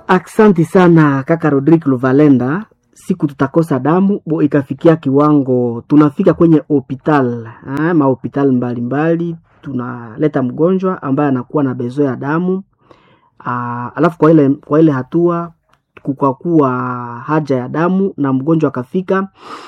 Aksanti sana kaka Rodrick Luvalenda. Siku tutakosa damu bo ikafikia kiwango tunafika kwenye hospital eh, mahospital mbalimbali, tunaleta mgonjwa ambaye anakuwa na bezo ya damu aa, alafu kwa ile, kwa ile hatua kukakuwa haja ya damu na mgonjwa akafika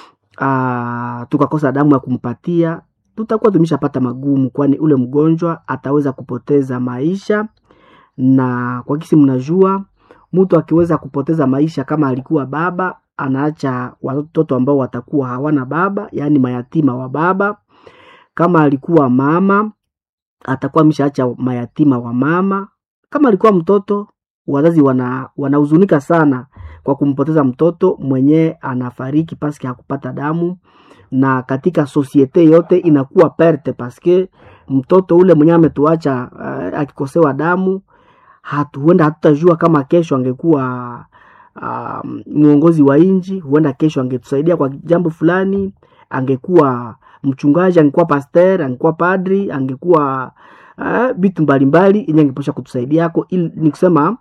aa, tukakosa damu ya kumpatia, tutakuwa tumeshapata magumu, kwani ule mgonjwa ataweza kupoteza maisha, na kwa kisi mnajua mtu akiweza kupoteza maisha kama alikuwa baba anaacha watoto ambao watakuwa hawana baba, yaani mayatima wa baba. Kama alikuwa mama atakuwa ameshaacha mayatima wa mama. Kama alikuwa mtoto, wazazi wana wanahuzunika sana kwa kumpoteza mtoto mwenye anafariki paske hakupata damu, na katika sosiete yote inakuwa perte paske mtoto ule mwenye ametuacha uh, akikosewa damu hatu, huenda hatutajua kama kesho angekuwa uh, mwongozi wa nchi, huenda kesho angetusaidia kwa jambo fulani, angekuwa mchungaji, angekuwa pasteur, angekuwa padri, angekuwa vitu uh, mbalimbali yenye angeposha kutusaidia yako. Ili ni kusema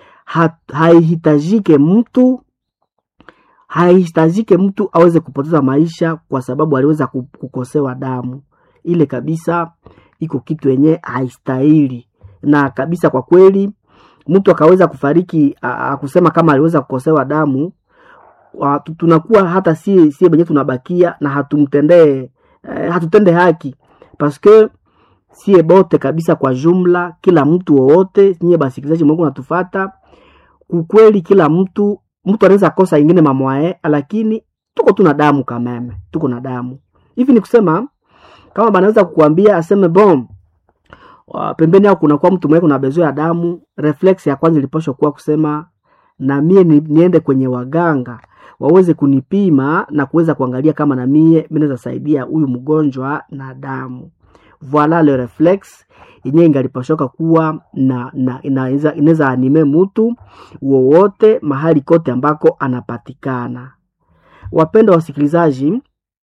haihitajike mtu haihitajike mtu aweze kupoteza maisha kwa sababu aliweza kukosewa damu. Ile kabisa iko kitu yenye haistahili na kabisa kwa kweli mtu akaweza kufariki akusema kama aliweza kukosewa damu, tunakuwa hata si si benye tunabakia na hatumtendee eh, hatutende haki paske sie bote kabisa kwa jumla, kila mtu wowote nyie basikilizaji mwangu natufata, kukweli kila mtu mtu anaweza kosa ingine mamwae, lakini tuko tuna damu kameme, tuko na damu hivi. Ni kusema kama banaweza kukuambia aseme bom pembeni yao kunakuwa mtu mwenye kuna bezo ya damu, reflex ya kwanza ilipaswa kuwa kusema na mie ni, niende kwenye waganga waweze kunipima na kuweza kuangalia kama na mie mimi naweza saidia huyu mgonjwa na damu. Voila le reflex yenyewe ingalipashoka kuwa na, na inaweza anime mtu wowote mahali kote ambako anapatikana. Wapenda wasikilizaji,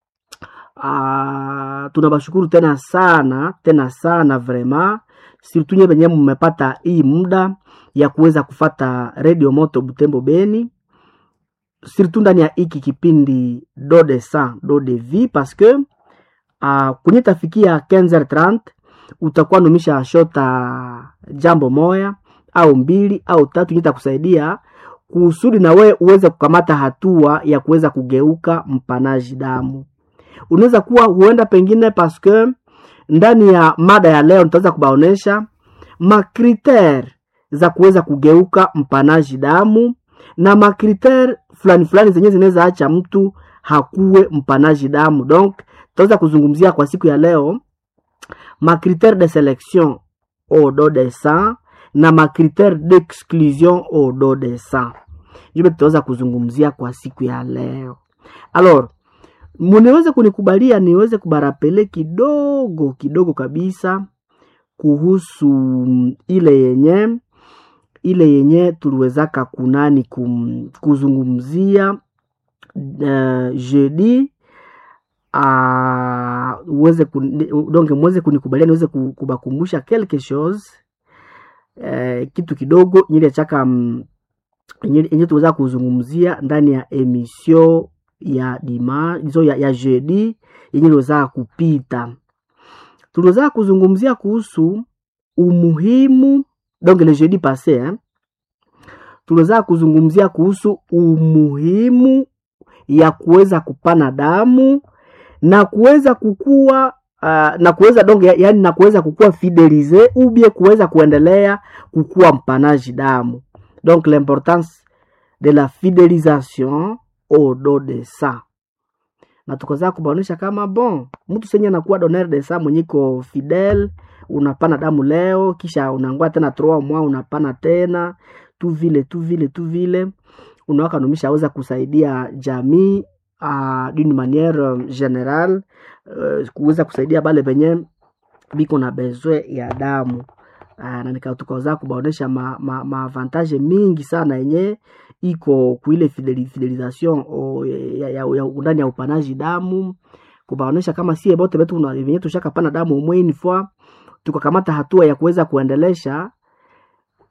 Uh, tunabashukuru tena sana tena sana vrema surtout nye benye mmepata hii muda ya kuweza kufata Radio Moto Butembo Beni, surtout ndani ya hiki kipindi do de sang do de vie parce que uh, kwenye tafikia 15h30 utakuwa numisha shota jambo moya au mbili au tatu nyita kusaidia kusudi na we uweze kukamata hatua ya kuweza kugeuka mpanaji damu unaweza kuwa huenda pengine paske ndani ya mada ya leo nitaweza kubaonesha makritere za kuweza kugeuka mpanaji damu na makritere fulani fulani zenye zinaweza acha mtu hakuwe mpanaji damu. Donc tutaweza kuzungumzia kwa siku ya leo makritere de selection au do de sang na makritere d'exclusion au do de sang, ndio tutaweza kuzungumzia kwa siku ya leo alors munaweza kunikubalia niweze kubarapele kidogo kidogo kabisa kuhusu ile yenye ile yenye tuliwezaka kunani kum, kuzungumzia uh, jeudi uh, uweze donc mweze kunikubalia niweze kubakumbusha quelque chose uh, kitu kidogo nyile chaka yenye tuweza kuzungumzia ndani ya emission ya dima hizo ya, ya jeudi yenye iliweza kupita, tuliweza kuzungumzia kuhusu umuhimu donc le jeudi passe eh, tuliweza kuzungumzia kuhusu umuhimu ya kuweza kupana damu na kuweza kukua uh, na kuweza donc ya, yani na kuweza kukua fidelize ubie kuweza kuendelea kukua mpanaji damu donc l'importance de la fidelisation au do de sang na tukaweza kubaonesha kama bon mtu senye anakuwa doner de sang mwenyiko fidel, unapana damu leo, kisha unangoa tena trois mois unapana tena tu vile tu vile tu vile, unawaka numisha aweza kusaidia jamii uh, d'une manière generale uh, kuweza kusaidia bale benye biko na bezwe ya damu uh, na nikatukaza kubaonesha ma, ma, ma avantage mingi sana yenye iko kuile fidelisation ya, ya, ya ndani ya upanaji damu, kubaonesha kama sie bote betu venye tushakapana damu umwe une fois tukakamata hatua ya kuweza kuendelesha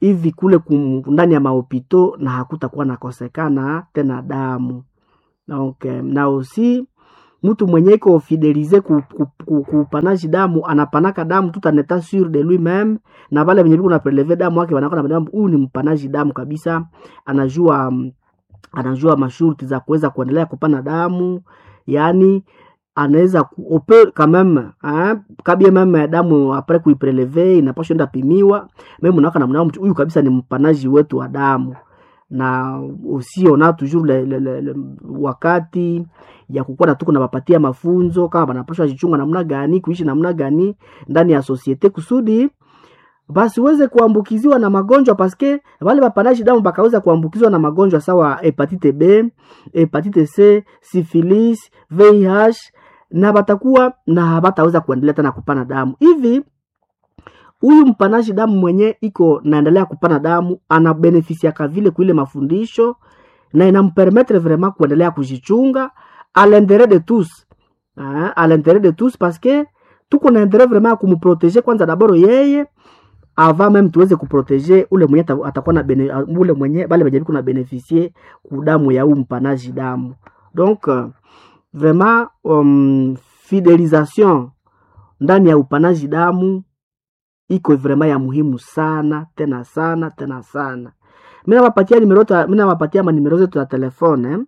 hivi kule kum, ndani ya mahopito na hakutakuwa nakosekana tena damu donc eh, na aussi mtu mwenye iko fidelize ku, ku, ku, kupanaji damu anapanaka damu tout en état sûr de lui même na vale venye viko na preleve damu wake wanakuwa na huyu ni mpanaji damu kabisa anajua mm, anajua masharti za kuweza kuendelea kupana damu yaani anaweza ku- ope quand même hein, kabie meme damu apres kuipreleve inapaswa enda pimiwa meme unawaka namna mtu huyu kabisa ni mpanaji wetu wa damu na usiona toujours le, le, le, le, wakati ya kukuwa na tuko nawapatia mafunzo kama banapashwa jichunga namna gani kuishi namna gani ndani ya societe kusudi basi uweze kuambukiziwa na magonjwa paske wale wapanaji damu bakaweza kuambukizwa na magonjwa sawa hepatite B, hepatite C, syphilis, VIH na batakuwa na habataweza kuendelea tena kupana damu hivi huyu mpanaji damu mwenye iko naendelea kupana damu anabenefisiaka vile kuile mafundisho na inampermetre vraiment kuendelea kujichunga à l'intérêt de tous hein, à l'intérêt de tous parce que tuko na intérêt vraiment ya kumprotege kwanza daboro yeye avant même tuweze kuprotege ule mwenye ata- atakuwa na bene, ule mwenye bale benye biko na beneficie kudamu ya huu mpanaji damu donc euh, vraiment um, fidelisation ndani ya upanaji damu iko vraiment ya muhimu sana tena sana tena sana mi nawapatia nimero ta- mi nawapatia manimero zetu ya telefone eh?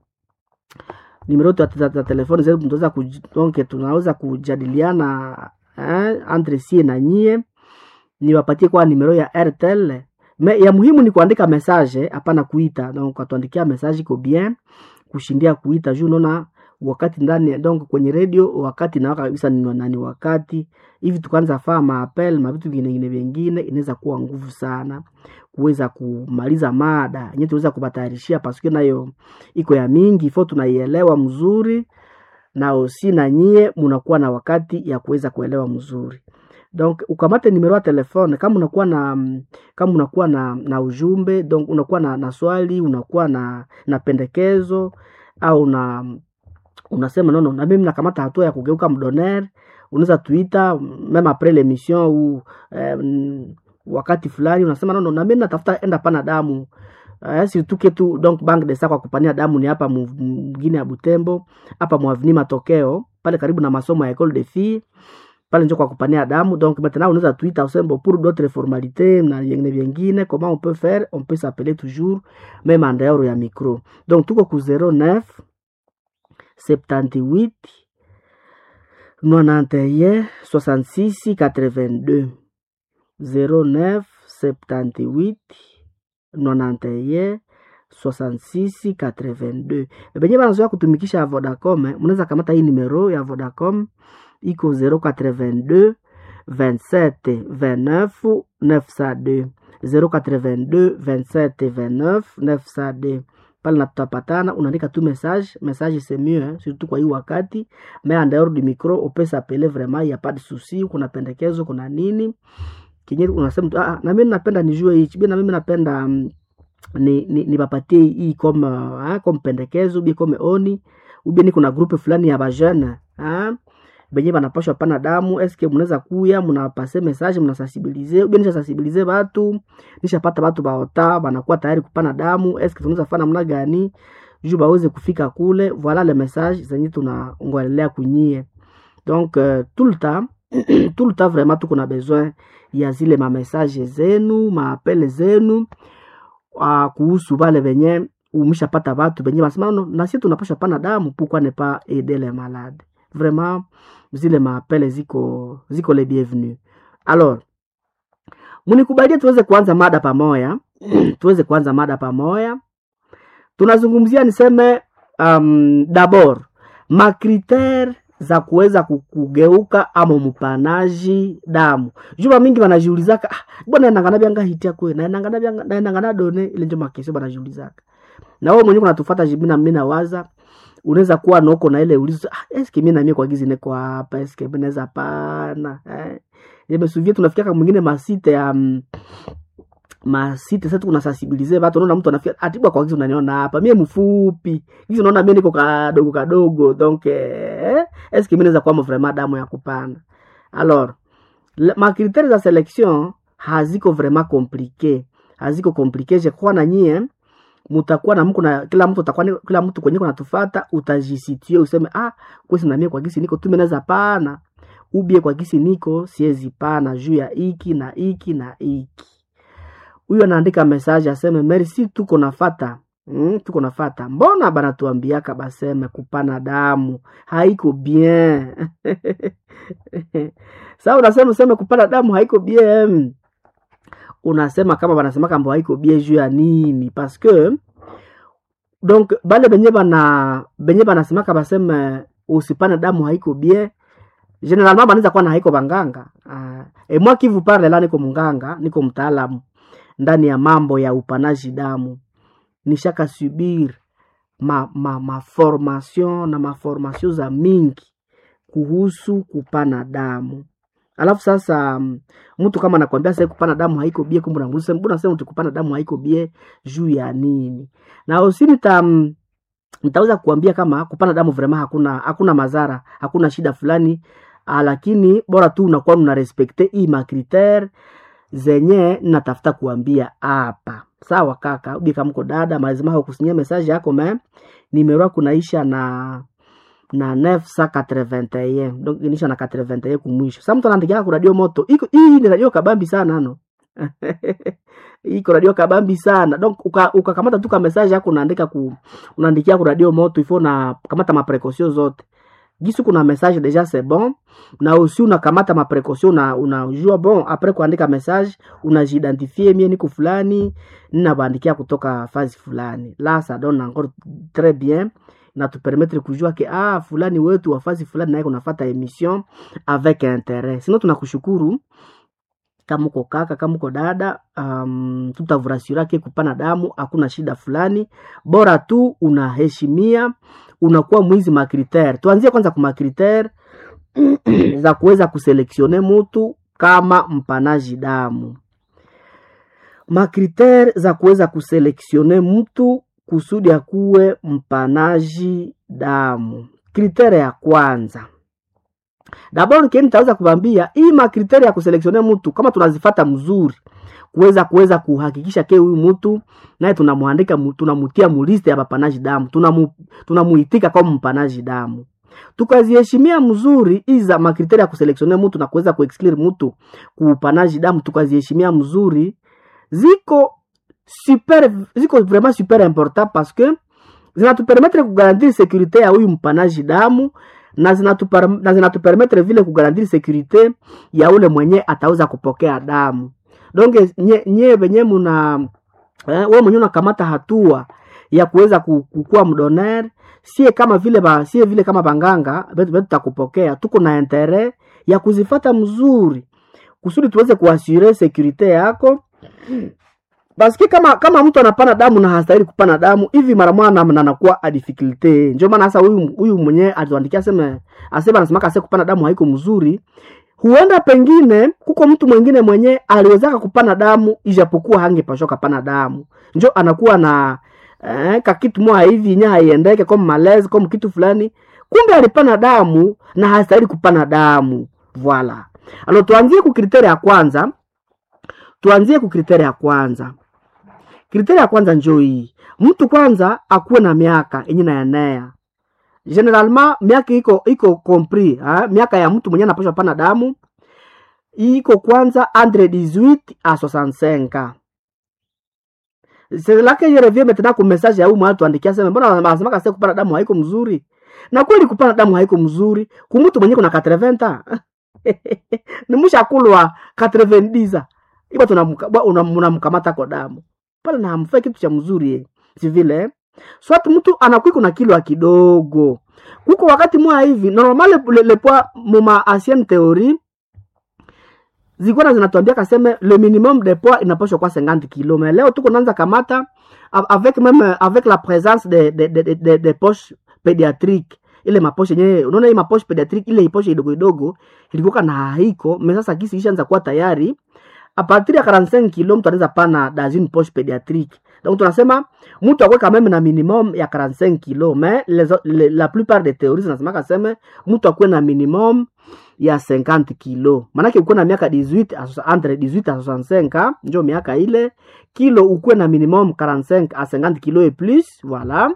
nimero yetu ya za- za telefone zetu tunaweza kuj- donc tunaweza kujadiliana eh, entre sie na nyie niwapatie kwa nimero ya airtel me ya muhimu ni kuandika message hapana kuita donc atuandikia message iko bien kushindia kuita juu unaona wakati ndani donc kwenye radio wakati nawaka kabisa ni nani wakati hivi tukaanza faa maapel mavitu vingine vingine inaweza kuwa nguvu sana kuweza kumaliza mada yenyewe tuweza kubatayarishia paske nayo iko ya mingi fo tunaielewa mzuri na osi na nyie munakuwa na wakati ya kuweza kuelewa mzuri donc ukamate nimero ya telefone kama unakuwa na mm, kama unakuwa na, na ujumbe donc unakuwa na, na swali unakuwa na, na pendekezo au na unasema nono na mimi nakamata hatua ya kugeuka mdoner unaweza tuita meme apres l'émission ou eh, mm, wakati fulani unasema nono na mimi natafuta enda pana damu eh, surtout que tu donc bank de sa kwa kupania damu ni hapa mu- mgine ya Butembo hapa mwavini matokeo pale karibu na masomo ya école de filles pale njo kwa kupania damu donc maintenant unaweza tuita usembo pour d'autres formalités na vingine vingine comment on peut faire on peut s'appeler toujours même en dehors ya micro donc tuko ku 09 78 91 66 82 09 78 91 66 82 benye banazoya kutumikisha ya vodacom eh, mnaweza kamata hii numero ya vodacom iko 082 27 29 902 082 27 29 902 pale na tutapatana unaandika tu message message c'est mieux hein, surtout kwa hii wakati mais en dehors du micro on s'appeler vraiment y a pas de souci kuna pendekezo kuna nini kinye unasema tu, ah, na mimi napenda nijue hichi bi na mimi napenda mm, ni, ni, nipapatie hii comme uh, comme pendekezo bi comme oni ubi ni kuna groupe fulani ya bajene benye banapashwa pana damu eske mnaweza kuya mnapase message mnasensibilize ubi nisha sensibilize batu nishapata batu baota banakuwa tayari kupana damu eske tunaweza fana namna gani juu baweze kufika kule voilà le message zenye tunangoelelea kunyie donc euh, tout le temps tout le temps vraiment tuko na besoin ya zile mamessage zenu maapele zenu uh, kuhusu vale venye umeshapata batu benye basema no, nasi tunapasha pana damu pourquoi ne pas aider les malades vraiment zile maapele ziko ziko le bienvenu alors munikubalie tuweze kuanza mada pamoya tuweze kuanza mada pamoya tunazungumzia niseme um, dabord makritere za kuweza ku- kugeuka ama mpanaji damu juma mingi banajiulizaka ah, bwana nangana byanga hitia kwe naenangana byanga naenangana done ile njo makesho banajiulizaka na wewe mwenyewe kunatufuata jibina mimi nawaza unaweza kuwa noko na ile ulizo ah, eske mimi na mimi kwa gizi niko hapa eske mimi naweza pana eh nimesuvia tunafikia mwingine masite ya um, masite sasa kuna sensibilize watu unaona mtu anafika atibwa kwa gizi unaniona hapa mimi mfupi gizi unaona mimi niko kadogo kadogo donc eh eske mimi naweza kuwa vraiment damu ya kupanda alors le- ma critères za selection haziko vraiment compliqué haziko complication kwa na nyie mutakuwa na mko na kila mtu atakuwa ni- kila mtu kwenye kunatufata utajisitie useme ah kwesi na mie kwa gisi niko tumeneza pana ubie kwa gisi niko siezi pana juu ya iki na iki na iki huyo anaandika message aseme merci tuko nafata Mm, tuko nafata mbona banatuambiaka baseme kupana damu haiko bien sa unasema useme kupana damu haiko bien unasema kama banasema kambo haiko bien juu ya nini parce que donc bale benye bana benye banasemaka baseme usipane damu haiko bien generalement banaweza kuwa na haiko banganga uh, e moi qui vous parle la niko munganga niko mtaalamu ndani ya mambo ya upanaji damu nishaka subir ma, ma, ma formation na maformation za mingi kuhusu kupana damu alafu sasa mm, mtu kama anakwambia sasa kupana damu haiko bie kumbe unamuuliza mbona sasa mtu kupana damu haiko bie juu ya nini na usi nita mm, nitaweza kuambia kama kupana damu vraiment hakuna hakuna madhara hakuna shida fulani ah, lakini bora tu unakuwa una respecte hii makritere zenye natafuta kuambia hapa sawa kaka ubi kama mko dada malazima kusinyia message yako me nimero kunaisha na na 981 donc inisha na 81 kumwisho sasa mtu anaandikia ku radio moto iko hii ni radio kabambi sana no iko radio kabambi sana donc uka- ukakamata tu ka message yako unaandika ku unaandikia ku radio moto ifo na kamata ma précaution zote gisi kuna message déjà c'est bon na aussi unakamata ma précaution na unajua bon après kuandika message unajiidentifie mie niko fulani ninabandikia kutoka fazi fulani la ça donne encore très bien na tupermettre kujua ke ah fulani wetu wa fazi fulani naye kunafata emission avec intérêt sino tunakushukuru kama uko kaka kama uko dada um, tutavurasira ke kupana damu hakuna shida fulani bora tu unaheshimia unakuwa mwizi makritere tuanzie kwanza ku makritere za kuweza kuselektione mutu kama mpanaji damu makritere za kuweza kuselektione mtu kusudi akuwe mpanaji damu kritere ya kwanza dabord keni taweza kubambia hii makriteri ya kuselektione mtu kama tunazifata mzuri kuweza kuweza kuhakikisha ke huyu mtu naye tunamwandika mu- tunamutia muliste ya bapanaji damu tunamu, tunamuitika kama mpanaji damu tukaziheshimia mzuri iza makriteri ya kuselektione mtu na kuweza kuexclure mtu kuupanaji damu tukaziheshimia mzuri ziko super ziko vraiment super important parce que zinatupermetre kugarantir sekurite ya huyu mpanaji damu na zinatupar- na zinatupermetre vile kugarantir sekurite ya ule mwenye ataweza kupokea damu donge nye, nye venye muna eh, we mwenyewe unakamata hatua ya kuweza ku- kukuwa mdoner sie kama vile ba, sie vile kama banganga betu betu takupokea tuko na intere ya kuzifata mzuri kusudi tuweze kuasure sekurite yako paske kama kama mtu anapana damu na hastahili kupana damu hivi mara mwana na anakuwa a difficulty ndio maana sasa huyu huyu mwenyewe atuandikia aseme asema anasema kase kupana damu haiko mzuri huenda pengine kuko mtu mwingine mwenye aliwezaka kupana damu ijapokuwa hangepashwa kapana damu njo anakuwa na eh, kakitu moja hivi nya haiendeke kama malezi kama kitu fulani kumbe alipana damu na hastahili kupana damu voila alo tuanzie ku kriteria ya kwanza tuanzie ku kriteria ya kwanza kriteria ya kwanza njo hii mtu kwanza akuwe na miaka yenye naenea generalement miaka iko iko compris ha? miaka ya mtu mwenye anapashwa pana damu iko kwanza entre 18 a 65 ans c'est là que je reviens maintenant ku message ya huyu mwana tuandikia sema mbona wanasema kase kupana damu haiko mzuri na kweli kupana damu haiko mzuri kumtu mwenye kuna 80 ans ni mushakulwa 90 iba tunamkamata kwa damu pale na hamfai kitu cha mzuri ye. si vile eh? swati mtu anakuwa kuna kilo kidogo kuko wakati mwa hivi normal le, le poids muma ancienne théorie zilikuwa zinatuambia kaseme le minimum de poids inapaswa kwa 50 kilo mais leo tuko naanza kamata a- avec même avec la présence de de de, de, de, de poche pédiatrique ile maposhe yenyewe unaona hii maposhe pediatric ile iposhe idogo idogo ilikuwa na haiko me sasa kisi ishaanza kuwa tayari a partir ya 45 kilo mtu anaweza pana dans une poche pédiatrique donc tunasema mtu akwe quand même na minimum ya 45 kilo mais les, les, la plupart des théories zinasemaka seme mtu akwe na minimum ya 50 kilo manake ukuwe na miaka 18 à- entre 18 à 65 njo miaka ile kilo ukuwe na minimum 45 à 50 kilo et plus voilà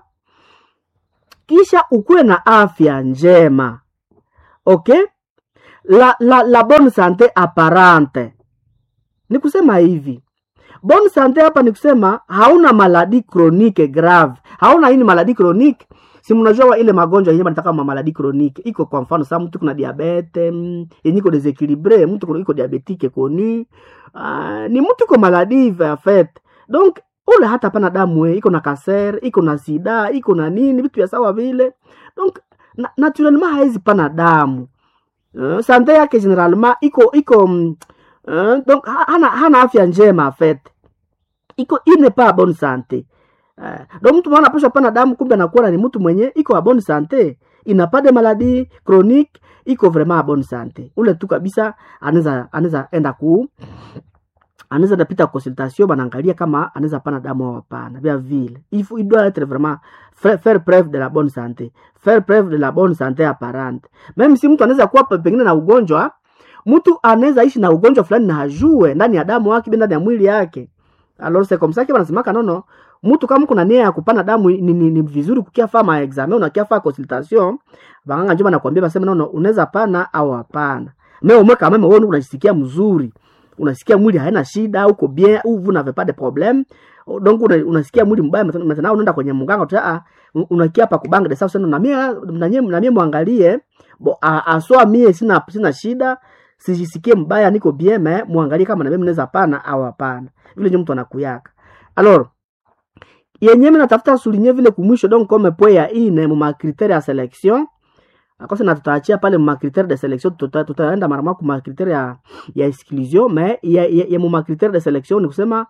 kisha ukuwe na afya njema okay la, la, la bonne santé apparente ni kusema hivi bonne santé hapa ni kusema hauna maladi chronique grave hauna ini maladi chronique si mnajua wa ile magonjwa yenyewe banataka ma maladi chronique iko kwa mfano saa mtu kuna diabete mm, yenye iko desequilibre mtu kuna- iko diabetique connu uh, ni mtu iko maladi en fait donc ule hata pana damu we, iko na kaser iko na sida iko na nini vitu vya sawa vile donc na, naturellement haizi pana damu uh, sante yake generalement iko iko mm, uh, donc ha- hana, hana afya njema en fait iko il n'est pas bonne santé uh, donc mtu mwana anapaswa pana damu kumbe anakuwa ni mtu mwenye iko a bonne santé ina pas de maladie chronique iko vraiment a bonne santé ule tu kabisa anaweza anaweza enda ku anaweza napita consultation banaangalia kama anaweza pana damu au hapana vya vile il faut il doit être vraiment faire, faire preuve de la bonne santé faire preuve de la bonne santé apparente même si mtu anaweza kuwa pe- pengine na ugonjwa mtu anaweza ishi na ugonjwa fulani na hajue ndani ya damu yake ndani ya mwili yake alors c'est comme ça que wanasemaka nono mtu kama kuna nia ya kupana damu ni, ni, ni vizuri kukia faa ma examen unakia faa consultation banganga njoo banakwambia basema nono unaweza pana au hapana mais au moins quand même wewe unajisikia mzuri unasikia mwili haina shida uko bien ou vous n'avez pas de problème donc una, unasikia mwili mbaya maintenant maintenant unaenda kwenye mganga uta ah unakia hapa kubanga de sasa na mie na mie na mie muangalie bo a- aswa mie sina sina shida sijisikie mbaya niko bien mais muangalie kama na mimi naweza pana au hapana vile ndio mtu anakuyaka alors yenyewe mimi natafuta souligner vile kumwisho donc comme point ya ine mu ma critère ya sélection akosa na tutaachia pale ma critère de sélection tuta- tutaenda mara moja kuma critère ya ya exclusion mais ya, ya, ya mu ma critère de sélection ni kusema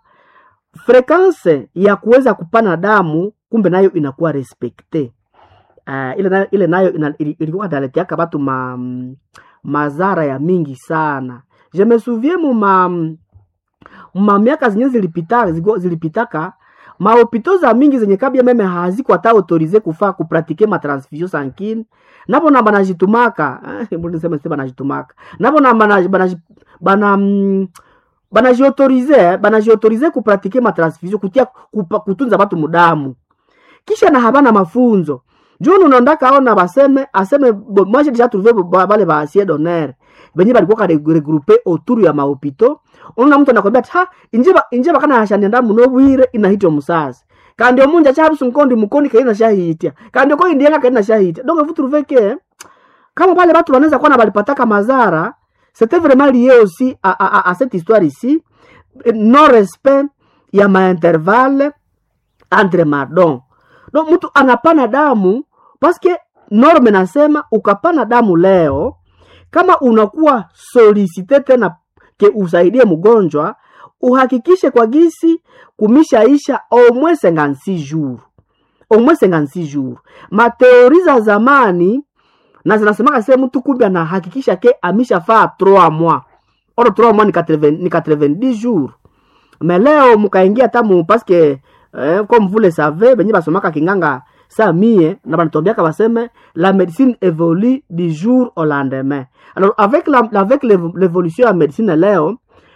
frekance ya kuweza kupana damu kumbe nayo inakuwa respecte uh, ile nayo, ile nayo ina- ili- ilikuwa inaletiaka batu ma, mm, mazara ya mingi sana je me souviens mu ma ma miaka zenye zilipita zigo- zilipitaka mahopito za mingi zenye kabia meme haziko hata autorize kufaa kupratike matransfusion sankine napo na banajitumaka eh, mbona niseme sema banajitumaka napo na bana bana bana mm, banajiautorize banajiautorize kupratike matransfusion kutia kupa, kutunza batu mudamu kisha na habana mafunzo juu unaondaka ona baseme aseme bo- moi j'ai déjà trouvé ba- bale ba asie d'honneur benye balikuwa kare regroupe autour ya mahopito unaona mtu anakwambia ati, ha injeba injeba kana hashanenda muno bwire inahitwa musasi kandi omunja chabusu nkondi mukoni kaina shahitia kandi ko indianga kaina shahitia donc vous trouvez que kama pale watu wanaweza kuwa na balipataka mazara c'était vraiment lié aussi à, à, à, à cette histoire ici non respect ya maintervalle entre madon donc mtu anapana damu paske norme nasema ukapana damu leo kama unakuwa solicite tena ke usaidie mgonjwa uhakikishe kwa gisi kumishaisha au moins 56 jours au moins 56 jours mateori za zamani na zinasemaka se mtu kumbe anahakikisha ke amishafaa 3 mois oro 3 mois ni 80 ni 90 jours mais leo mukaingia tamu paske eh, comme vous le savez benye basomaka kinganga sa mie na banatwambiaka baseme la médecine évolue du jour au lendemain alors avec la, avec l'évo- l'évolution ya médecine leo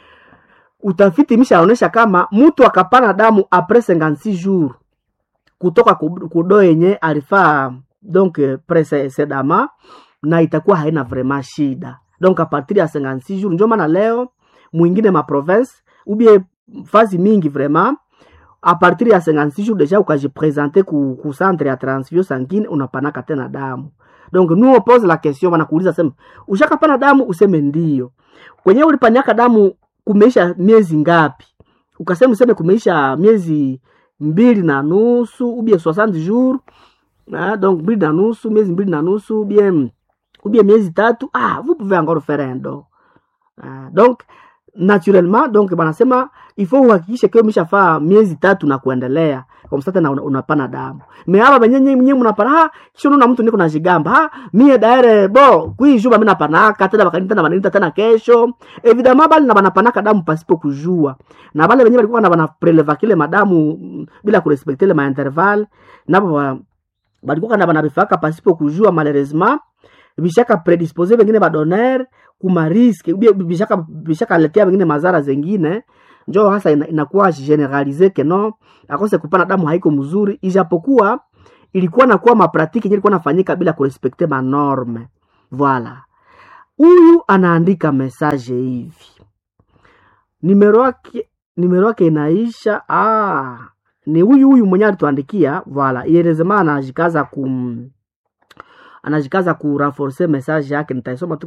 utafiti imeshaonyesha kama mtu akapana damu apres 56 jours kutoka ku- kudo yenye alifaa donc eh, précédemment na itakuwa haina vraiment shida donc a partir ya 56 jours ndio maana leo mwingine ma province ubie fazi mingi vraiment a partir ya 56 jours deja ukajipresente ku, ku centre ya transfusion sanguine unapanaka tena damu donc nous on pose la question wanakuuliza sema ushakapana damu useme ndio kwenyewe ulipanyaka damu kumeisha miezi ngapi ukasema useme kumeisha miezi mbili na nusu ubie 60 jours ah, donc mbili na nusu miezi mbili na nusu ubie ubie miezi tatu ah, vous pouvez encore faire un don ah, donc naturellement donc banasema ifo uhakikishe kio umeshafaa miezi tatu na kuendelea kwa msata na una- unapana damu me hapa benyenye mnye mnapana ha kisha unaona mtu niko najigamba ha mie daire bo kuijuba mimi napanaka tena bakanita na banita tena kesho evidemment bali na banapanaka damu pasipo kujua na bale benye balikuwa na banapreleva kile madamu mm, bila kurespekte ile mainterval nabo ba- balikuwa na banabifaka pasipo kujua malheureusement bishaka predispose bengine badoner kuma riske ubie bishaka bishaka letea bengine mazara zengine njo hasa ina- inakuwa generalize ke no akose kupana damu haiko mzuri ijapokuwa ilikuwa nakuwa mapratiki yenye ilikuwa nafanyika bila kurespekte manorme voila huyu anaandika message hivi nimero yake nimero yake inaisha ah, ni huyu huyu mwenye alituandikia voila ierezema anajikaza kum anajikaza kuraforce message yake nitaisoma tu